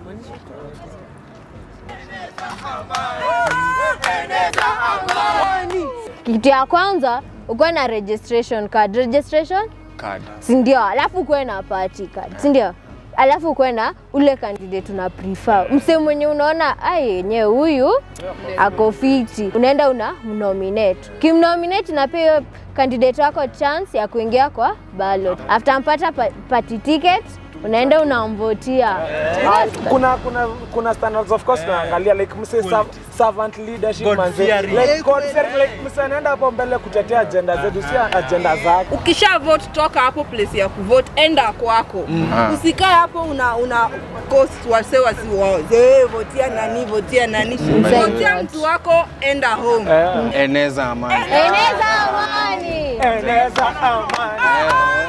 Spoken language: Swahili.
Kitu ya kwanza ukuwe na registration card. Registration Card. si ndio? Alafu ukuwe na party card, si ndio? Alafu ukuwe na ule candidate una prefer, mse mwenye unaona ai yenyewe huyu ako fiti, unaenda una mnominate. Kimnominate na pia hiyo candidate wako chance ya kuingia kwa ballot. After mpata pa- party ticket, unaenda unamvotia. kuna kuna kuna standards of course tunaangalia like mse serv- servant leadership God manze fearing. like God fearing like mse anaenda hapo mbele kutetea agenda zetu si agenda zake ukisha vote toka hapo place ya kuvote enda kwako Ah. usikae hapo una una cost wase wasiwaze votia nani votia nani votia mtu wako enda home eh Eneza amani. Eneza amani. eneza amani